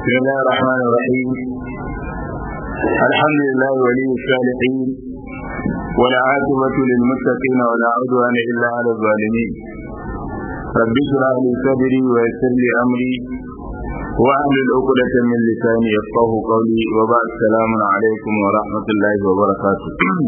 بسم الله الرحمن الرحيم الحمد لله ولي الصالحين ولا عاقبة للمتقين ولا عدوان إلا على الظالمين رب اشرح لي صدري ويسر لي أمري واحلل عقدة من لساني يفقه قولي وبعد السلام عليكم ورحمة الله وبركاته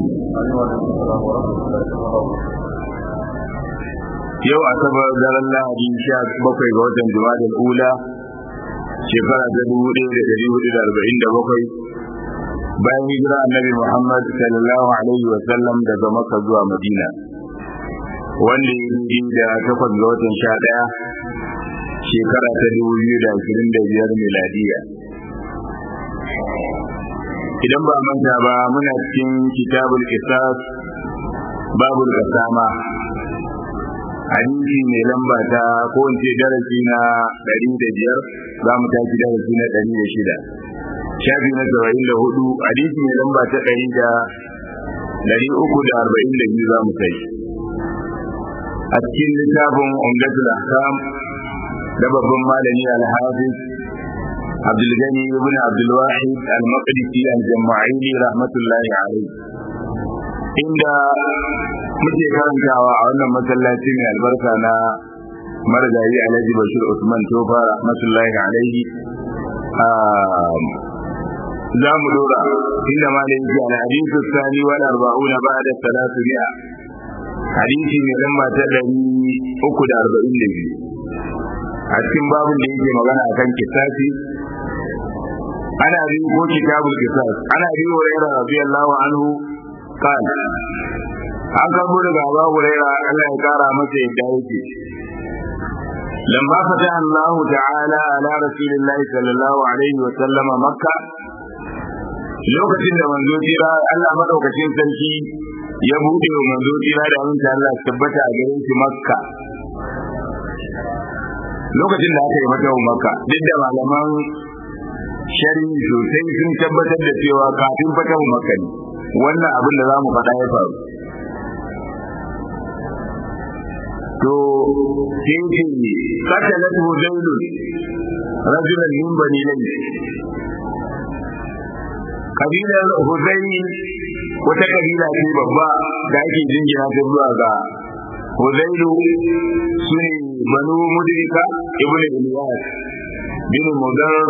yau asabar daren lahadi sha bakwai ga watan jumadal ula shekara ta dubu ɗaya da ɗari hudu da arba'in da bakwai bayan hijira annabi muhammad sallallahu alaihi wa sallam daga makka zuwa madina wanda ya yi da takwas ga watan sha ɗaya shekara ta dubu biyu da ashirin da biyar miladiya idan ba manta ba muna cikin kitabul qisas babul qasama hadisi mai lamba ta ko in ce darasi na ɗari da biyar za mu tafi darasi na ɗari da shida shafi na saba'in da hudu hadisi mai lamba ta ɗari da ɗari uku da arba'in da biyu za mu kai a cikin littafin umdatul ahkam da babban malami alhafiz abdulgani ibn abdulwahid al-maqdisi al-jama'ili rahmatullahi alaihi inda muke karantawa a wannan masallaci mai albarka na marigayi alhaji bashir usman tofa rahmatullahi alaihi za mu dora inda ma da yake al hadithu sani wal arba'una ba'da salatu mi'a hadisi mai lamba ta ɗari uku da arba'in da biyu a cikin babin da yake magana akan kisasi ana bi ko kitabul kisas ana bi wa rayra radiyallahu anhu قال an karbo daga Abu Hurairah Allah ya kara masa yadda yake lamma fata Allah ta'ala ala Rasulillah sallallahu alaihi wa sallam Makka lokacin da manzo jira Allah madaukakin sarki ya bude wa manzo jira da aminta Allah tabbata a garin shi Makka lokacin da aka yi mata Makka duk da malaman shari'i sosai sun tabbatar da cewa kafin fatahu Makka ne wannan abin da za mu faɗa ya faru to sai ce katalat huzailu rajulan min bani layth kabilar huzaili wata kabila ce babba da ake jingina ta zuwa ga huzailu su ne banu mudrika ibn ilyas bin mudar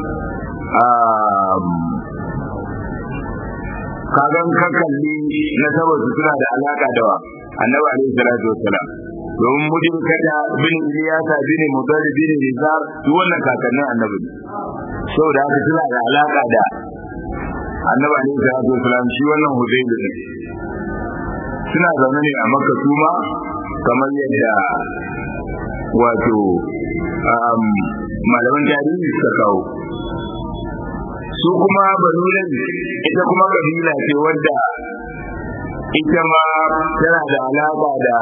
kagan ka kalli na saboda suna da alaka da wa annabi alaihi salatu wassalam domin mujin kada bin iliyasa bin mudar bin rizar duk wannan kakannin annabi ne saboda haka suna da alaka da annabi alaihi salatu wassalam shi wannan hudaybi ne suna zaune ne a makka kuma kamar yadda wato malaman tarihi suka kawo su kuma banulan ita kuma kabila ce wadda ita ma tana da alaka da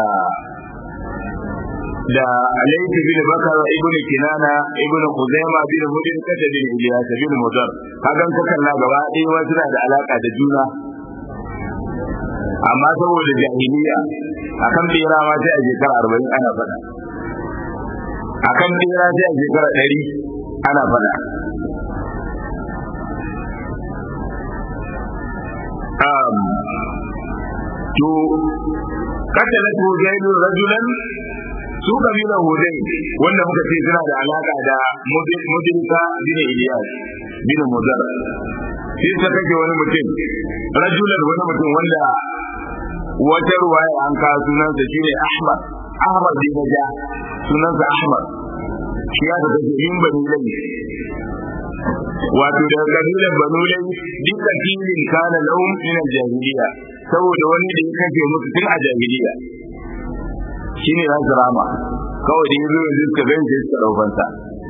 da alayhi bin bakar ibn kinana ibn khuzaima bin mudin kata bin ilyas bin mudar kagan ka kalla gaba ɗaya wa suna da alaka da juna amma saboda jahiliya akan bera ma sai a shekara arba'in ana faɗa akan bera sai a shekara ɗari ana faɗa to katalat hudayn rajulan su kabila hudayn wanda muka ce suna da alaka da mudrika bin iliyas bin mudar sai ta kake wani mutum rajulan wani mutum wanda wata ruwaya an kawo sunansa shine ahmad ahmad bin naja sunansa ahmad shi ya ta kake min bani lai wato daga kabilar banu lai dukkan filin kana lahum min jahiliya saboda wani da ya kashe musu tun a jahiliya shine za su rama kawai da yanzu yanzu suka gani sai suka daukansa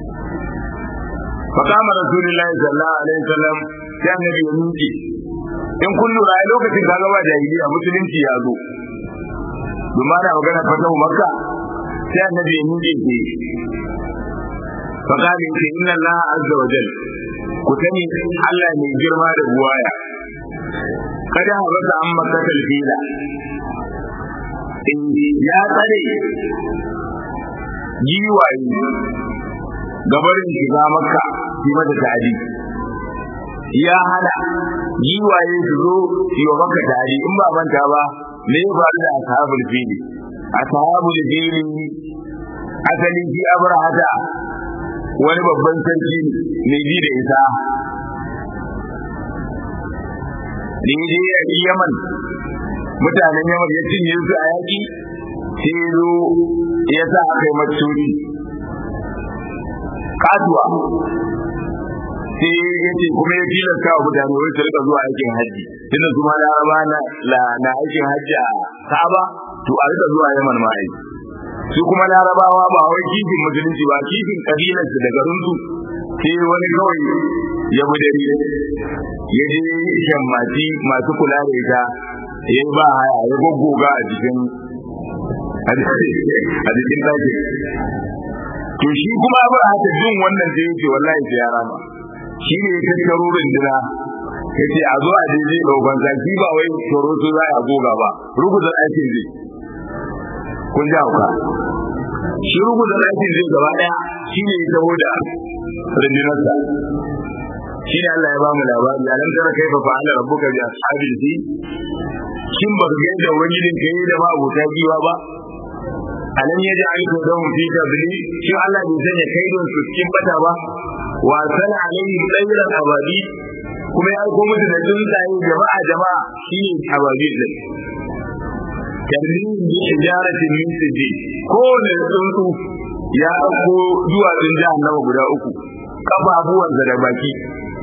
fa kama rasulullahi sallallahu alaihi wasallam sai annabi ya miƙe in kun lura a lokacin kaga ba jahiliya musulunci ya zo domin ana magana fatahu makka sai annabi ya miƙe ke fa kama yace inna allaha azza wa jalla ku sani Allah mai girma da buwaya kada habata an makatal fila ya tsare giwaye gabarin shiga makka yi mata ta'adi ya hana giwaye su zo yi wa maka ta'adi in ba manta ba me ya faru da ashabul fili ashabul fili asali shi abrahata wani babban sarki mai ji da isa da ya je yaman mutanen yaman ya cinye su a yaƙi sai zo ya sa aka yi matsuri kasuwa sai ya ce kuma ya tilasta wa mutane wai su rika zuwa aikin hajji tunda su ma laraba na aikin hajji a ka'aba to a rika zuwa yaman ma aiki su kuma larabawa ba wai kifin musulunci ba kifin kabilarsu da garinsu sai wani kawai ya bi dare ya je shammati masu kula da ita ya ba haya ya goggoga a jikin a jikin ɗakin to shi kuma ba haka jin wannan sai yake wallahi sai ya rama shi ne ya tattaro runduna ya ce a zo a je zai ɗaukan zaki ba wai tsoro su za a goga ba ruguza ɗakin zai kun ji hauka shi ruguza ɗakin zai gaba ɗaya shi ne ya taho da rundunarsa shi ne Allah ya ba mu labari a nan tara kaifa fa ala rabbuka bi ashabil fi shin ba ga yadda ubangijin ka yi da ma abota giwa ba alam yaji aiko don fi tabli shi Allah bai sanya kaidon su cikin bata ba wa sana alaihi tsayran ababi kuma ya aiko musu da tsuntsaye jama'a jama'a shine ababi din tarmin bi ijaratin min sijji ko ne tsuntsu ya dauko duwatsun jahannama guda uku kafafuwansa da baki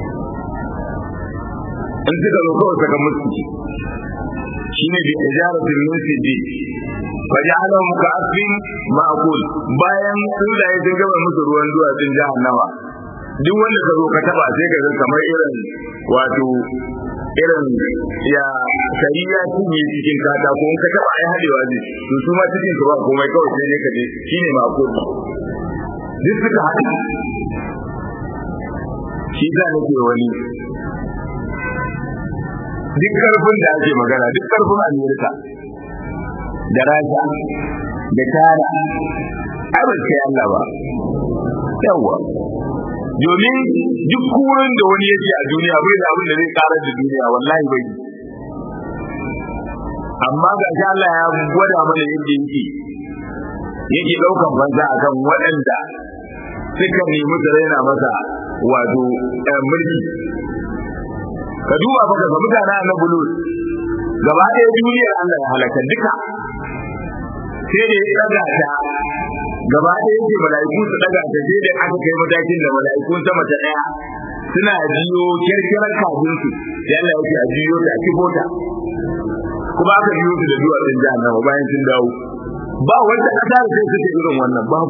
in suka zo kawai saka musu shine bi ijaratin min sijji faja'alahum ka'asfin ma'kul bayan tsuntsaye sun gama musu ruwan duwatsun jahannama duk wanda ka zo ka taba sai ka ga kamar irin wato irin ya kari ya cinye cikin katako in ka taba ai hadewa ne to su ma cikin su ba komai kawai sai ne ka je shine ma'kul duk suka haɗe shi da nake wani duk karfin da ake magana duk karfin amerika da rasha da tara ai ba sai Allah ba yawa domin duk kurin da wani yake a duniya bai da abin da zai karar da duniya wallahi bai amma ga shi Allah ya gwada mana yadda yake yake daukan banza akan waɗanda suka nemi su raina masa wato mulki ka duba fa ga mutane na bulus gaba ɗaya duniyar Allah ya halaka duka sai da ya daga ta gaba ɗaya yake mala'iku su daga ta sai da aka kai matakin da mala'ikun sama ta ɗaya suna jiyo kirkirar kafin su yalla yake a jiyo ta a kifo ta kuma aka jiyo su da duwatsun jahannama bayan sun dawo ba wanda ƙasa da sai suke irin wannan babu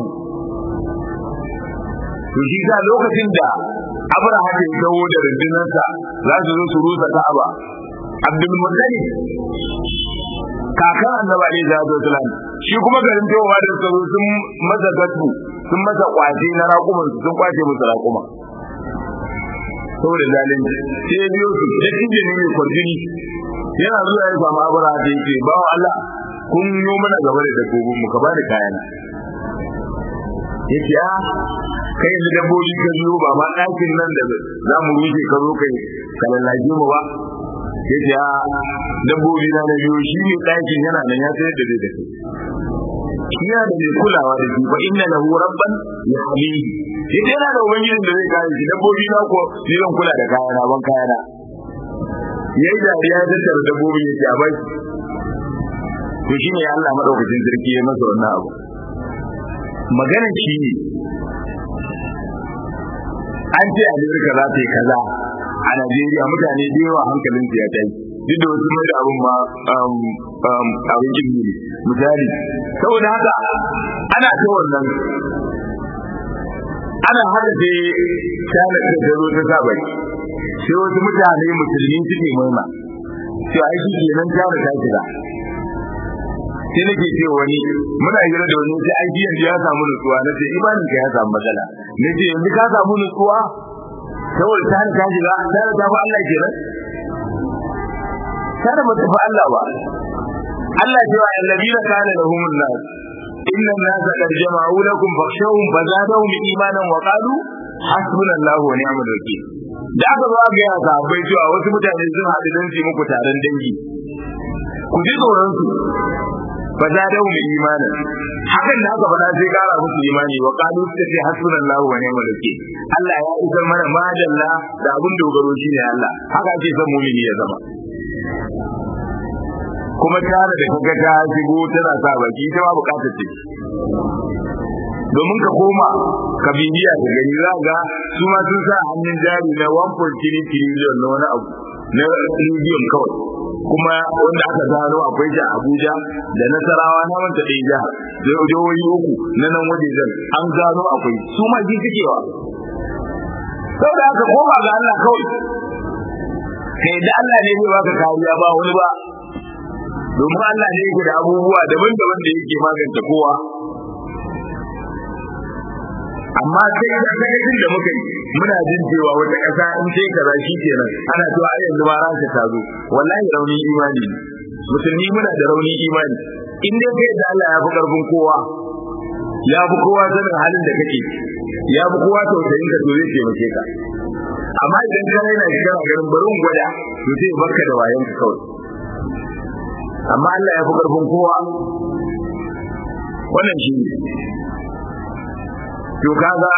to shi sa lokacin da Abraham ya dawo da rundunarsa za su zo su rusa Ka'aba Abdul Muttalib kakan annabi alaihi salatu wasalam shi kuma garin towa da tsaro sun masa gatu sun masa kwace na raƙuman sun kwace musu raƙuma saboda zalunci sai ya biyo su da kinje ne mai kwarjini yana zuwa ya samu abura da yake ba wa Allah kun yi mana gaba da dabbobin mu ka bani kayana yake a kai yanzu dabbobi ka biyo ba ma ɗakin nan da za mu rushe ka zo kai ka lallage mu ba yace a dabbobi na na biyo shi ne ɗakin yana nan ya sayar da zai da kai yana da mai kulawa da shi fa inna lahu rabban yahmihi yace yana da ubangijin da zai kare shi dabbobi na ko ni zan kula da kayana ban kayana yayi dariya ya tattara dabbobin yake a baki to shine Allah madaukakin sarki ya masa wannan abu maganar shi ne an ce Amerika za ta yi kaza a Najeriya mutane da yawa hankalin su ya tashi duk da wasu mai abin ma abin jirgi ne misali saboda haka ana ta wannan ana haka sai tana da ta zo ta sa baki sai wasu mutane musulmi suke murna sai ai shi kenan tana ta shiga sai nake ce wani muna hira da wani sai ai yanzu ya samu nutsuwa na ce imanin ka ya samu matsala na ce yanzu ka samu nutsuwa saboda ta ta shiga ta ta fa Allah kenan kada ba ta fa Allah ba Allah ce wa alladina kana lahum nas inna an-nas qad jama'u lakum fakhshawhum fazadahum imanan wa qalu hasbunallahu wa ni'mal wakil da aka zo ga ya sahabbai cewa wasu mutane sun haɗu don su muku taron dangi ku ji tsoron su fa za da mu imanin hakan da aka faɗa sai kara musu imani wa qalu suka ce hasbunallahu wa ni'mal wakil Allah ya isar mana madalla da abin dogaro shine Allah haka ake son mu'mini ya zama kuma tare da kaga ta shigo tana sa baki ita ma bukatar ce domin ka koma ka bibiya da gani za ga su ma sun sa hannun jari na 1.3 trillion na wani abu na trillion kawai kuma wanda aka gano akwai shi a Abuja da Nasarawa na manta ɗaya jihar da jihohi uku na nan waje zan an gano akwai su ma ji sukewa saboda haka koma ga Allah kawai kai da Allah ne zai baka kariya ba wani ba domin Allah ne yake da abubuwa daban-daban da yake magance kowa amma sai da sakacin da muka yi muna jin cewa wata ƙasa in sai kaza shi kenan ana cewa ai yanzu ma ranka ta zo wallahi rauni imani ne musulmi muna da rauni imani in dai kai da Allah ya fi karfin kowa ya fi kowa sanin halin da kake ya fi kowa tausayin ka to zai taimake ka amma idan ka raina shi kana ganin bari in gwada to sai barka da wayan ka kawai amma Allah ya fi karfin kowa wannan shi ne to kaga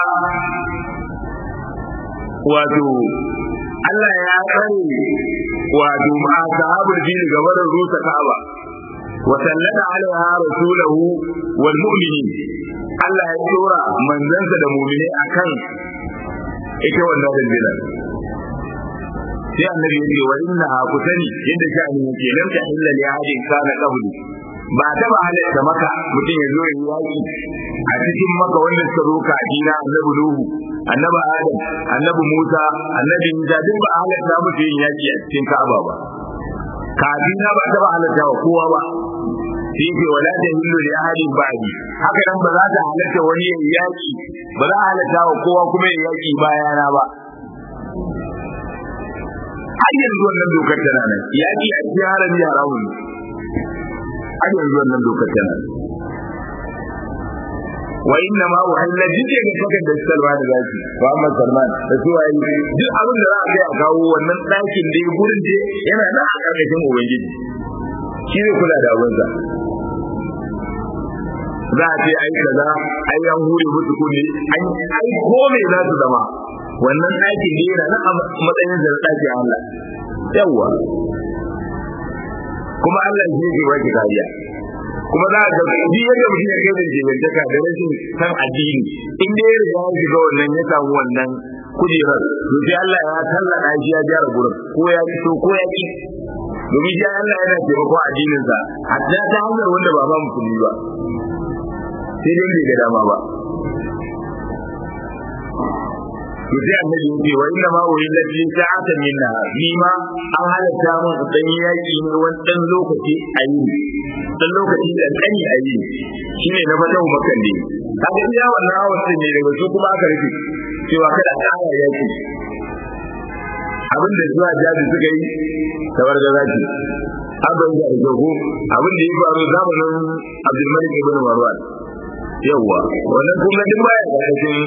wato Allah ya tsare wato ma sahabul fil gabarin rusa Ka'aba wa sallata alaiha rasulahu wal mu'minin Allah ya tsora manzansa da mu'mine akan ita wannan rundunar sai annabi ya ce wa inna ku sani yadda sha'ani yake lam ta illa li ahadin kana qabli ba ta ba halatta maka mutum ya zo ya yaki a cikin maka wanda suka zo ka dina annabi nuhu annabi adam annabi musa annabi isa duk ba halatta mutum yin yaki a cikin ka'aba ba kafin ba ta ba halatta wa kowa ba sai ce wala ta hillu li ahadin ba'di haka nan ba za ta halatta wani ya yaki ba za a halatta wa kowa kuma ya yaki bayana ba har yanzu wannan dokar tana nan yaki a cikin harami haramun ne har yanzu wannan dokar tana wa inna ma uhilla jike ga kakan da Salman da zaki Muhammad Salman da su waye duk abin da za a kai a kawo wannan ɗakin da ya gurin da yana nan a ƙarƙashin ubangiji shi ne kula da abinsa za a ce ai kaza ai an hure musu kunne an ai ko me za su zama wannan ɗakin da yana nan a matsayin da ɗakin Allah yawwa kuma Allah shi yake baki kariya kuma za ka ga duk yadda mutum ya kai da jibantaka da rashin san addini in dai ya riga ya shiga wannan ya samu wannan kujerar to sai Allah ya tallaka shi ya gyara gurin ko ya ki so ko ya ki domin shi Allah yana taimako addinin sa hatta ta hanyar wanda ba ma musulmi ba sai dai bai ga dama ba to sai annabi yake wa inna ma urida fi sa'atan min nahar ni ma an halatta mun dan yaki ne wani dan lokaci a yi dan lokaci da kani a yi shine na fatahu makan ne kaga iya wannan awasin ne daga su kuma aka rufe cewa kada tsaya yaki abin da zuwa jabi suka yi tawar da zaki abin da jago abin da ya faru zamanin Abdulmalik ibn Marwan yawa wannan kuma duk baya da cikin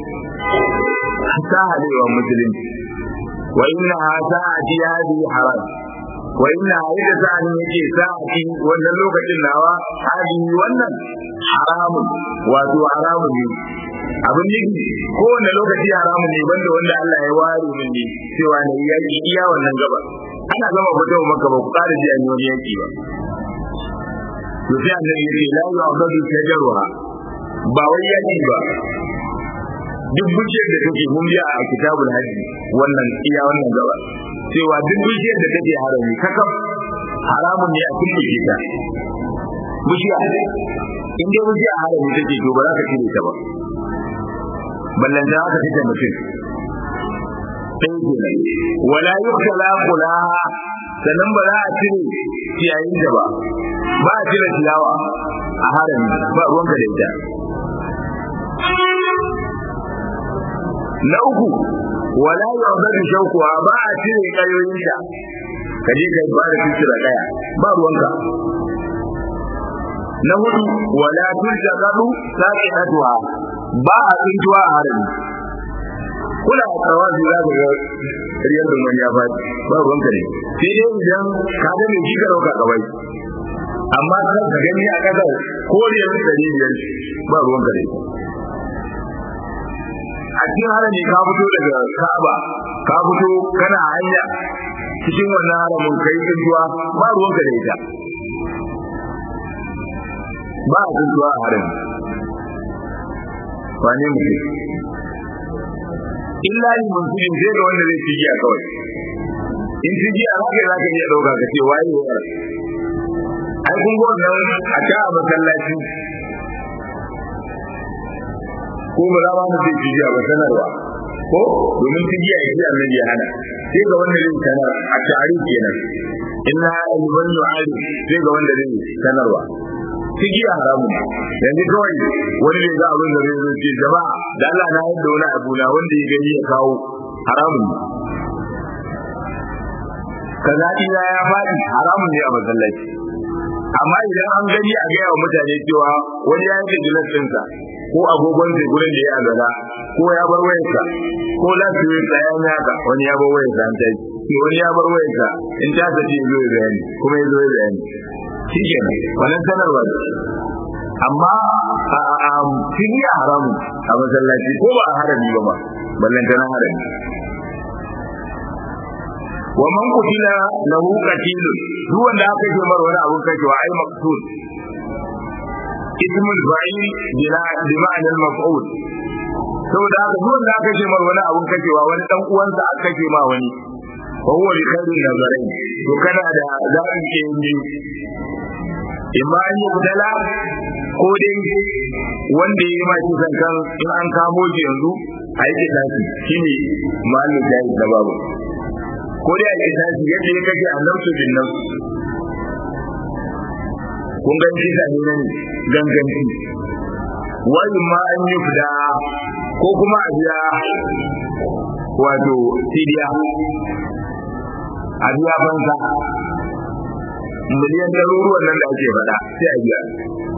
sahalewa musulunci wa inna sa'ati hadi haram wa inna ida sa'ani yake sa'ati wannan lokacin nawa hadi wannan haramun wato haramun ne abin nufi kowane lokaci haramun ne banda wanda Allah ya ware min ne cewa ne yaki iya wannan gaba ana gama fito maka ba ku ƙara ji an yi wani yaki ba to sai annabi yake la yu'badu shajaruha ba wai yaki ba duk bishiyar da take mun biya a kitabul hajji wannan iya wannan gaba cewa duk bishiyar da take harami kakaf haramun ne a kulle ta bishiya in dai bishiya harami take to ba za ka cire ta ba ballan da aka fita mutum sai kenan wala yuktala kulaha sannan ba za a cire ciyayin da ba ba a cire ciyawa a harami ba ruwanka da ita na uku wala yaudatu shaukuwa ba a cire kayoyinta ka je ka ba da fiskira kaya ba ruwanka na hudu wala tulta gadu saqidatuha ba a tsintuwa a harami kuna tsawazi za ka ga riyar da wani ya faɗi ba ruwanka ne sai dai idan ka ga mai kika dauka kawai amma kan ka gani a kasar ko da yanzu ɗari biyar ba ruwanka ne a cikin harami ka fito daga Ka'aba ka fito kana hanya cikin wannan haramin kai tsuntuwa ba ruwanka da ita ba a tsuntuwa a harami wane mutum illa ni mutum sai ga wanda zai cigiya kawai in cigiya za ka yi za ka iya ɗauka ka ce waye wa ai kun ga wannan a ta a masallaci ko ba za ma mu ce cigiya ba sanarwa ko domin cigiya ya ce annabi ya hana sai ga wanda zai sanar a tare kenan inna liman yu'ali sai ga wanda zai sanarwa cigiya haramun yanzu kawai wani ne za abin da zai zo ce jama'a da Allah na yadda wani abu na wanda ya gani ya kawo haramun kaza ina ya faɗi haramun ne a masallaci amma idan an gani a gaya wa mutane cewa wani ya yi gilas ɗinsa ko agogon sai gurin da ya azala ko ya bar wayarsa ko lafiyar sa ya naka wani ya bar wayarsa an tashi wani ya bar wayarsa in ta tafi ya zo ya bayani kuma ya zo ya bayani shi kenan wannan sanarwa ne amma a fili a haramun a masallaci ko ba a harami ba ma ballan tana harami wa man qutila lahu qatilun duk wanda aka ce mar wani abun kashewa ai maqtul ismul fa'il bila bi ma'anar maf'ul saboda haka duk wanda aka ce mar wani abun kashewa wani dan uwansa aka kashe ma wani wa huwa li khairin nazarin to kana da zaɓin ke yin imma an yi budala ko dai wanda ya yi ma kisan kan in an kamo shi yanzu a yi kitasi shine malin jayi da babu ko dai a yi kitasi yadda ya kashe annabtu bin nan kun gan kisa ne nan ganganci wani ma an yi fida ko kuma a biya wato fidiya a biya banza miliyan ɗaruruwan nan da ake faɗa sai a biya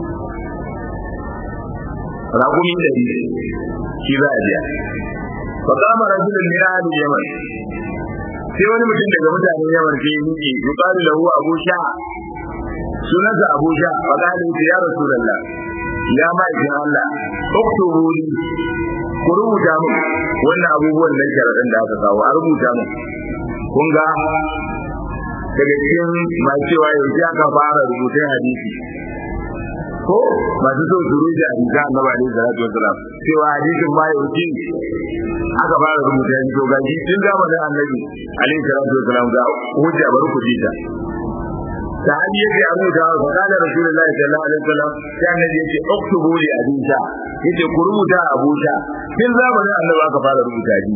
raƙumi ɗari shi za a biya fa kama rajulun min ahli yaman sai wani mutum daga mutanen yaman sai ya miƙe yuqalu lahu abu sha sunansa abu sha fa qala ya rasulullah ya ma'aikin Allah uktubu li ku rubuta min wannan abubuwan nan sharaɗin da aka kawo a rubuta min kun ga daga cikin masu cewa yanzu aka fara rubutun hadisi ko masu so su rubuta hadisi annabi alaihi salatu wasalam cewa hadisin ma yanzu aka fara rubuta hadisi to gaji tun zamanin annabi alaihi salatu wasalam ga hujja bari ku ji ta sahabi yake a rubuta wa kana rasulullahi sallallahu alaihi wasallam sai annabi yake uktubu li hadisa yace ku rubuta abuja tun zamanin annabi aka fara rubuta hadisi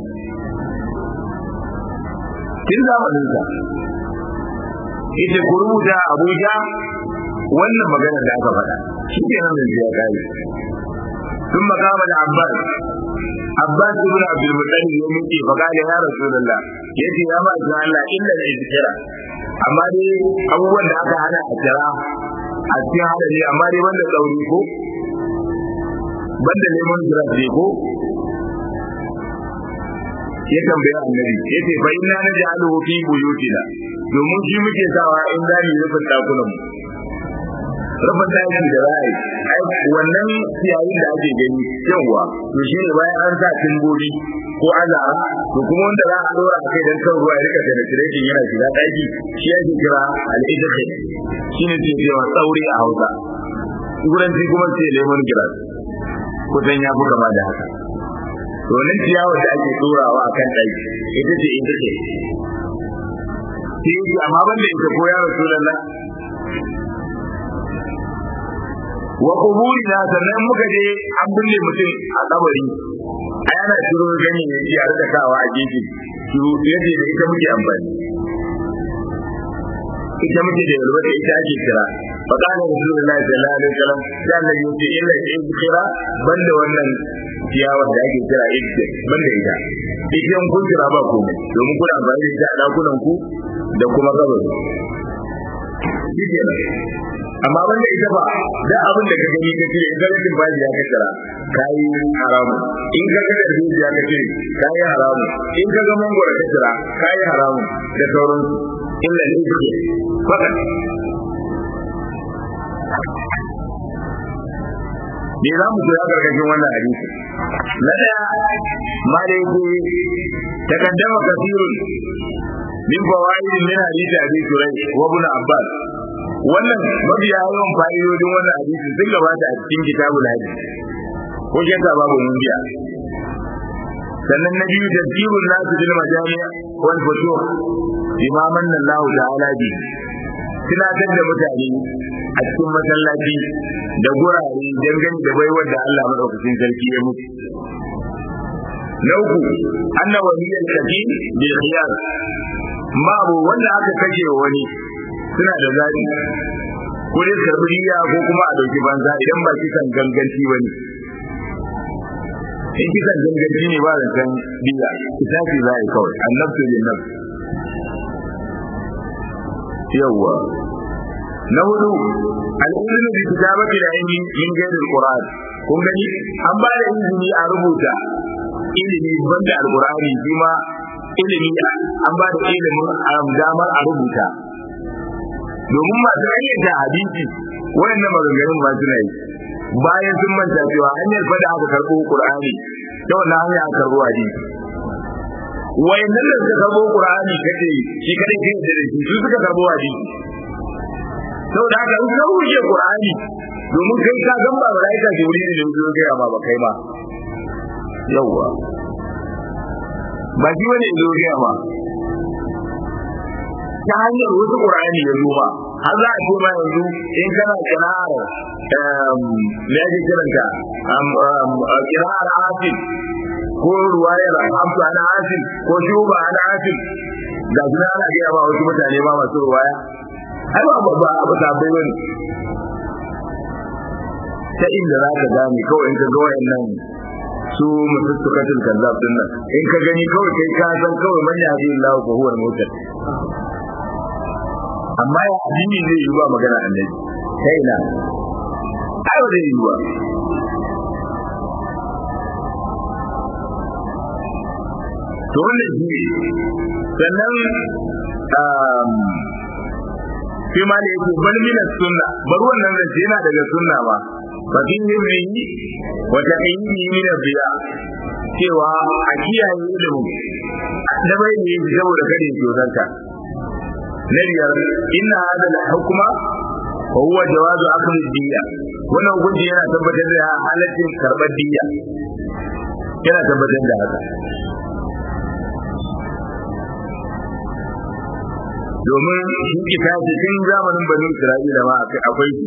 tun zamanin sa yace ku rubuta Abuja wannan magana da aka faɗa shi ke nan da ya kai sun makama da Abbas Abbas ibn Abdul Muttalib ya miƙe fa kana ya Rasulullah yace ya ma ga Allah illa da izkira amma dai abubuwan da aka hana a kira a cikin hadari amma dai wanda tsauri ko banda neman jiran ko ya tambaya annabi yace fa inna naj'aluhu fi buyutina domin shi muke sawa in za mu rufin dakunan mu rufin daki da ra'ayi ai wannan ciyayin da ake gani yawa to shi ne bayan an sa timboli ko azara to kuma wanda za a dora a kai dan kan ruwa ya rika penetration yana shiga daki shi ake kira al-idkhil shine ce cewa tsauri a Hausa turanci kuma ce lemon grass kusan ya fi kama da haka to nan ciyawar da ake tsorawa a kan ɗaki ita ce ita ce sai yake amma ban da ita ko ya rasu lalla wa kuburi na sannan muka je an binne mutum a kabari a yana shiro gani ne shi a rika sawa a gefe shiro yace da ita muke amfani ita muke da yarwa da ita ake kira fa kana rasulullahi sallallahu alaihi wasallam sai Allah ya ce illa in kira banda wannan ciyawar da ake kira ita banda ita ita kun kira ba ku domin kuna amfani da ita a dakunan ku da kuma kabari shi kenan amma wanda ita ba da abin da ka gani ka ce in ga rashin baji ya kaddara kai haramu in ka ga da ya ka ce kai haramu in ka ga mangoro ka kira kai haramu da sauransu illa ne yake fakat me za mu koya karkashin wannan hadisi na daya ma da yake takaddama kasirun min fawaid min hadisi abi surai wa ibn abbas wannan mabiya yawan fa'idodin wannan hadisi sun gabata a cikin kitabul hadisi ko shakka babu mun biya sannan na biyu tafsirun nasu bil majami' wal futuh imaman Allah ta'ala bi tunatar da mutane a cikin masallaci da gurare dangane da baiwar da Allah madaukakin sarki ya mutu na uku anna waliyan kafi bil khiyar babu wanda aka kashe wani suna da zaɓi ko dai karɓi riya ko kuma a ɗauki banza idan ba kisan ganganci ba ne in kisan ganganci ne ba da san biya kitafi za a yi kawai annabtu bin nafs yawwa na hudu al'ilmi bi kitabati da ilmi min ghairi alquran kun gani an ba da izini a rubuta ilimi banda alqurani shi ma ilimi an ba da ilimin damar a rubuta domin masu ayyanta hadisi wayannan maganganun ba suna yi bayan sun manta cewa hanyar fada aka karɓo qur'ani ta wannan hanya aka karɓo hadisi wayannan da suka karɓo qur'ani kace shi kadai kai da shi su suka karɓo hadisi saboda haka in ka rushe qur'ani domin kai ka gan ba malaika jibril ne zo ga ba ba kai ba yawwa ba shi wani zo ga ba ta hanyar wasu qur'ani ya zo ba har za a ce ma yanzu in kana kira'ar me ake kiranta kira'ar asif ko ruwayar hamsu ana asif ko shuba ana asif ga su ana gaya ma wasu mutane ba masu ruwaya ai ba ba ba ta bai wani ta inda za ka gane kawai in ka ga wayannan su mutussukatul kazzab din nan in ka gani kawai kai ka san kawai man ya bi Allah ko huwa mutar amma ya addini zai yi ba magana annabi kai na ai ba zai yi ba to wannan shi sannan sai ma da yake bal min sunna bar wannan zance yana daga sunna ba fa fi himmi wa taqyimi min biya cewa a kiyaye ilimi da bai ne saboda kada ya dozanta na biyar inna hada al hukma wa huwa jawazu akhdhi diya wannan hukunci yana tabbatar da halaccin karbar diya yana tabbatar da haka domin shi kitabi tun zamanin banu isra'ila ma akwai shi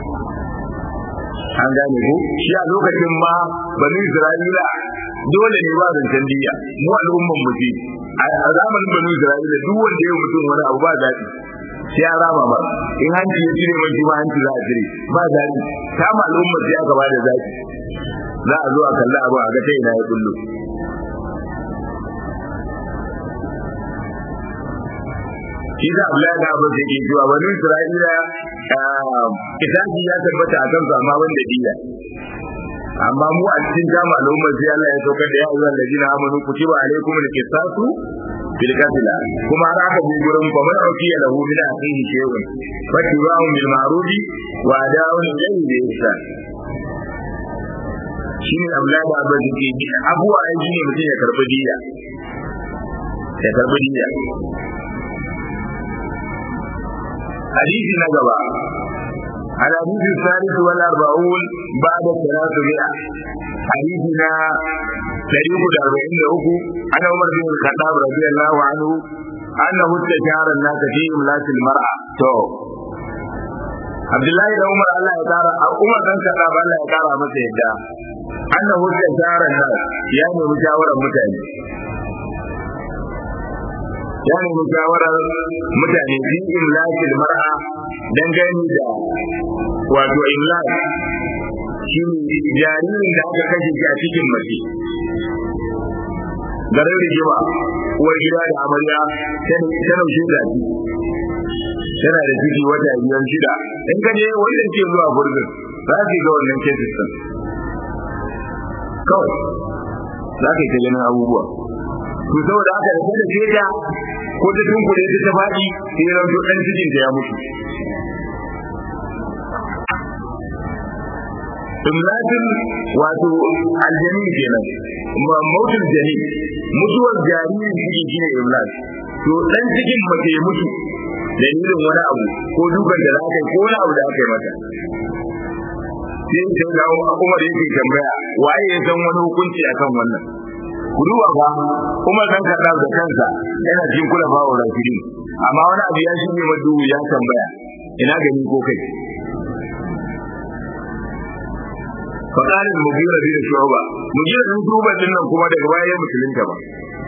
an gane ko shi a lokacin ma banu isra'ila dole ne ba zancen diya mu al'umman mu ce a zamanin banu isra'ila duk wanda ya mutum wani abu ba daɗi sai ya rama ba in hanci ya cire mai ma hanci za a cire ba daɗi ta ma al'ummar sai aka ba da zaki za a zo a kalli abu a ga ta ina ya kullu shi da Allah da abin da ke cewa bani Isra'ila kitabi ya tabbata a kansu amma wanda diya amma mu a cikin jama al'ummar sai Allah ya saukar da ya ayyuhal ladina amanu kutiba alaykum al-qisasu fil qatl kuma har aka bi gurin fa man ukiya lahu min akhihi shay'un fa tibahu bil ma'ruf wa ada'un ilayhi bi ihsan shine Allah da abin da ke abuwa ai shine mutum ya karbi diya ya karbi diya حديث نجبا الحديث الثالث والأربعون بعد الثلاثمائة حديثنا تاريخ الأربعين له عن عمر بن الخطاب رضي الله عنه أنه استشار الناس في إملاك المرأة تو عبد الله بن عمر الله يتارى عمر بن الخطاب الله يتارى متى يدعى أنه استشار الناس يعني مشاورة متعلم ya nemi shawarar mutane fi imlakil mar'a dangane da wato imlak shi ne jaririn da aka kashe shi a cikin mace garin rigima uwar gida da amarya ta naushe da shi yana da ciki wata biyar shida in ka je wanda ke zuwa gurbin za ka ga wannan cases din kawai za ka yi ta ganin abubuwa to saboda haka da kada ce ta ko ta tunkure ta ta faɗi sai ya rauto ɗan cikin da ya mutu imlatin wato aljani kenan mautul jani mutuwar jaririn cikin shine imlat to dan cikin mace ya mutu dalilin wani abu ko dukan da aka yi ko wani abu da aka yi mata sai sai ga Umar yake tambaya waye ya san wani hukunci akan wannan ku duba fa Umar dan kada da kansa yana cikin kula ba wa rafidi amma wani abu ya shige madu ya tambaya ina gani ko kai فقال المغيرة بن شعبة مغيرة بن شعبة dinnan kuma daga baya musulunta ba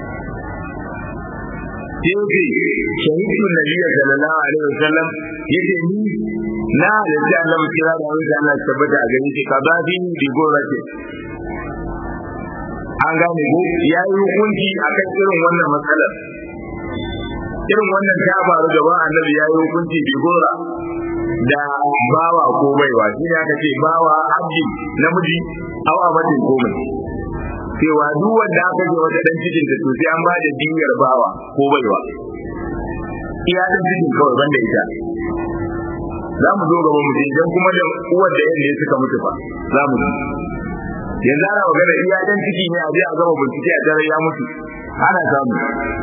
sai shahidu nabiyyi sallallahu alaihi wasallam yace ni na da Allah kira da wanda Allah tabbata a gani shi kaza fi bi gorate an gane ko yayi hukunci akan irin wannan matsalar irin wannan ta faru gaban annabi yayi hukunci bi gora da bawa ko baiwa shi ne aka ce bawa abdi namiji aw abadin ko mai cewa duk wanda aka ce wata dan cikin ta to sai an ba da diyar bawa ko baiwa iya dan cikin kawai banda ita za mu zo gaba mu idan kuma da uwar da yalle suka mutu fa za mu yanzu ana magana iya dan ciki ne a je a gama bincike a tare ya mutu ana samu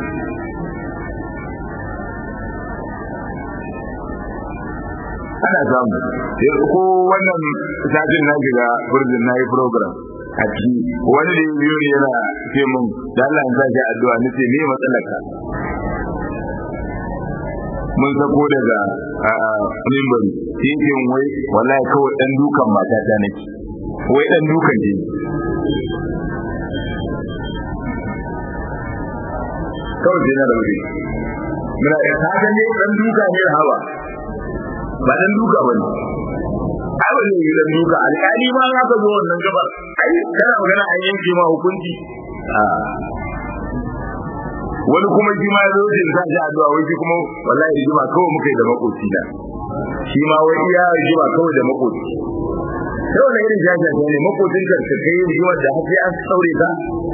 ana samu ko wannan satin na shiga burjin na yi program a ciki wani da biyu ne yana ce mun da Allah ya sake addu'a ni ce me matsalar ka mun sako daga mimbari sai ce wai wallahi kawai dan dukan matata nake wai dan dukan ne kawai sai na da wuri muna da kaga ne dan duka ne hawa ba dan duka bane ai ba ne dan duka alƙali ma za ka zo wannan gaba ai kana magana an yanke ma hukunci wani kuma shi ma zo da sa shi addu'a wai shi kuma wallahi rigima kawai muka yi da makoci da shi ma wai iya rigima kawai da makoci sai wannan irin jaja ne makocin ka ka kai rigima da har sai an saure ka